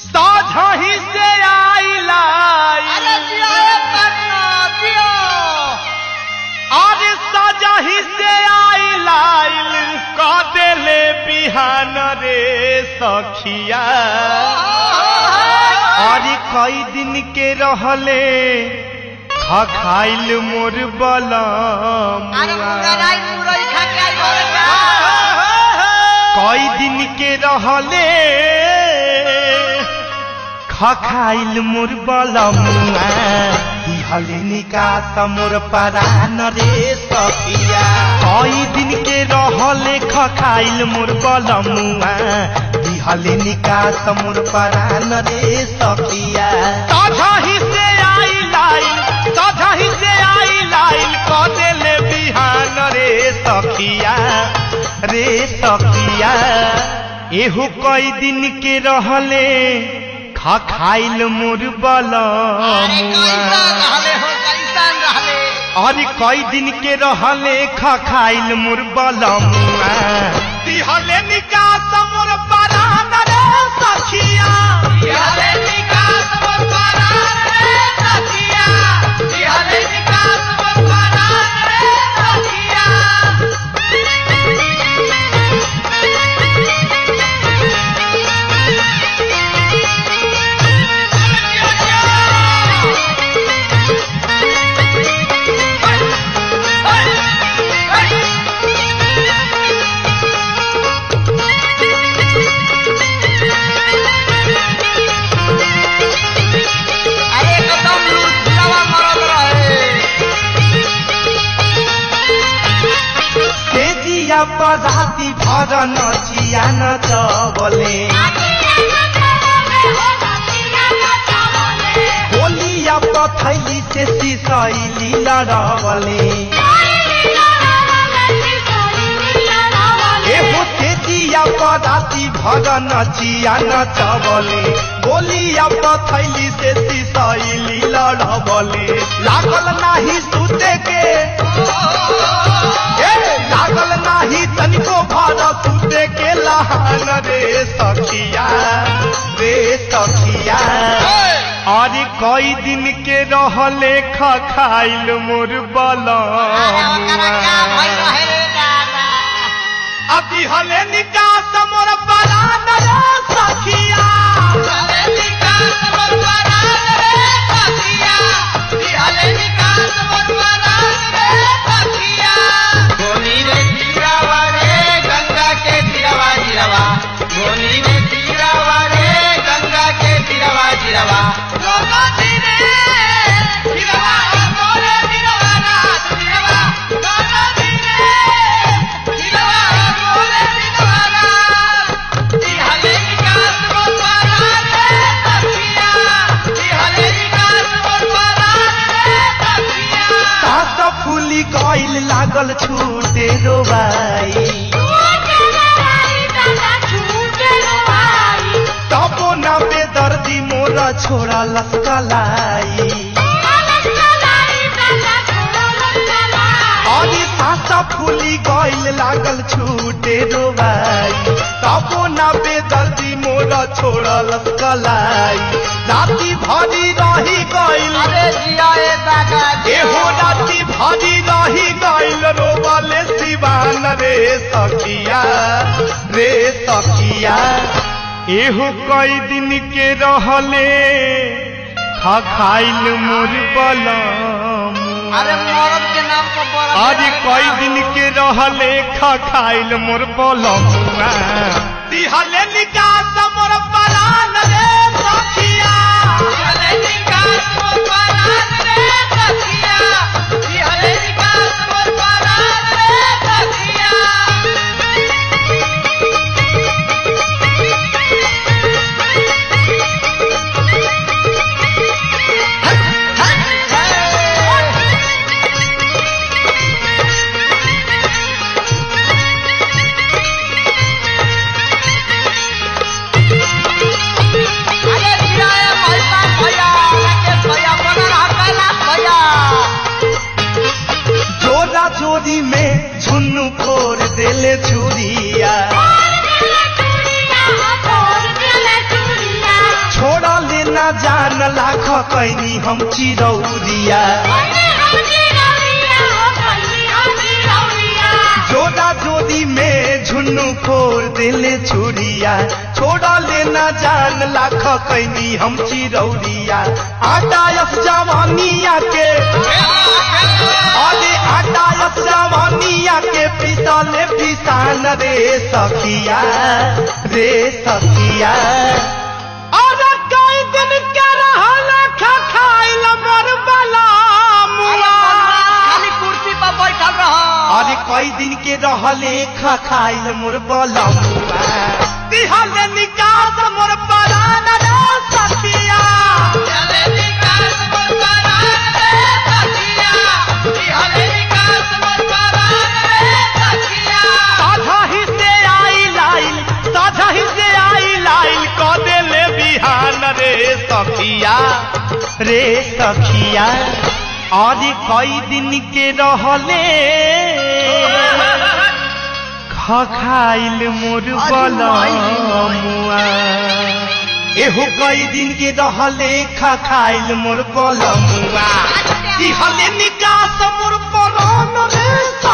साझही से आइला अरे जिया पटना जिया अरे साझही से आइला क देले बिहान रे सखिया अरे कई दिन के रहले खाइल मोर बलम अरे मुगराई मुरई खा के आई घरे का कई दिन के रहले खखाइल मोर बलमुआ दिहले निकास मोर परान रे सखिया कई दिन के रहले खखाइल मोर बलमुआ दिहले निकास मोर परान रे सखिया साझही से आई लाइन साझही से आई लाइन क देले बिहान रे सखिया रे सखिया एहू कई दिन के रहले खा खाइल मोर अरे कैसा बलमुआ रहले हो कैसन रहले अरे कई दिन के रहले खा खाइल मोर बलमुआ दिहले निकास मोर परान रे सखिया जिहले निकास मोर परान रे सखिया जिहले निकास मोर परान रे सखिया अरे एकदम लुटवा मरद रहे तेजिया पदाति भर नचिया नचबले होलिया पथैली से सिसैली लड़बले एहो तेजिया पदाति भर नचिया नचबले होलिया पथैली से सिसैली लड़बले लागल नाही सुते के ए, लागल नाही तनिको भर सुते के लहान रे सखिया रे सखिया अरे कई दिन के रहले खाइल मोर अरे ओकरा का भइल बलमुआ रहे रे दादा अभी हले निकास मोर बलान रे सखिया जिहले निकास मोर परान रे सखिया जिहले निकास मोर परान रे सखिया गोनी रे तीरावा रे गंगा के तीरावा जीरावा गोनी रे तीरावा रे गंगा के तीरावा जीरावा गोगा धीरे जीरावा गोरे जीरावा रात जीरावा गोगा धीरे जीरावा गोरे जीरावा रात जिहले निकास मोर परान रे सखिया जिहले निकास मोर परान रे सखिया सास फूली गइल लागल छूटे रोबाई तबो न बेदर्दी मोर छोड़ा लस्कलाई अरे सासा फूली गइल लागल छूटे रोबाई तबो न बेदर्दी मोर छोड़ा लस्कलाई राति भरी रही गइल अरे जिया ए दादा एहो राति भरी रही गइल रोबले सिवान रे सखिया रे सखिया एहो कई दिन के रहले खा खाइल मोर बलम अरे मरद के नाम पर बड़ा आज कई दिन के रहले खा खाइल मोर बलमुआ दिहले निकास मोर बलान रे सखिया जिहले निकास मोर परान रे सखिया जिहले निकास मोर परान रे सखिया ना जान लाख कैनी हम चिरौरिया जोड़ा जोड़ी में झुन्नू फोड़ देले चूड़िया छोड़ा लेना जान लाख कैनी हम चिरौरिया आटायस जवानिया के अरे आटायस जवानिया के पितले पिसान रे सखिया रे सखिया अरे कई दिन के रहल खा खाइल मर बला मुआ खाली कुर्सी पर बैठल रह अरे कई दिन के रहले खा खाइल मोर बलमुआ दिहले निकास मोर परान रे सतिया चले विकास मोर परान रे सखिया बिहले विकास मोर परान रे सखिया साधा ही से आई लाइल साधा ही से आई लाइल क देले बिहान रे सखिया रे सखिया अरे कई दिन के रहले खखाइल मोर बलमुआ एहो कई दिन के रहले खखाइल मोर बलमुआ दिहले निकास मोर बलन रे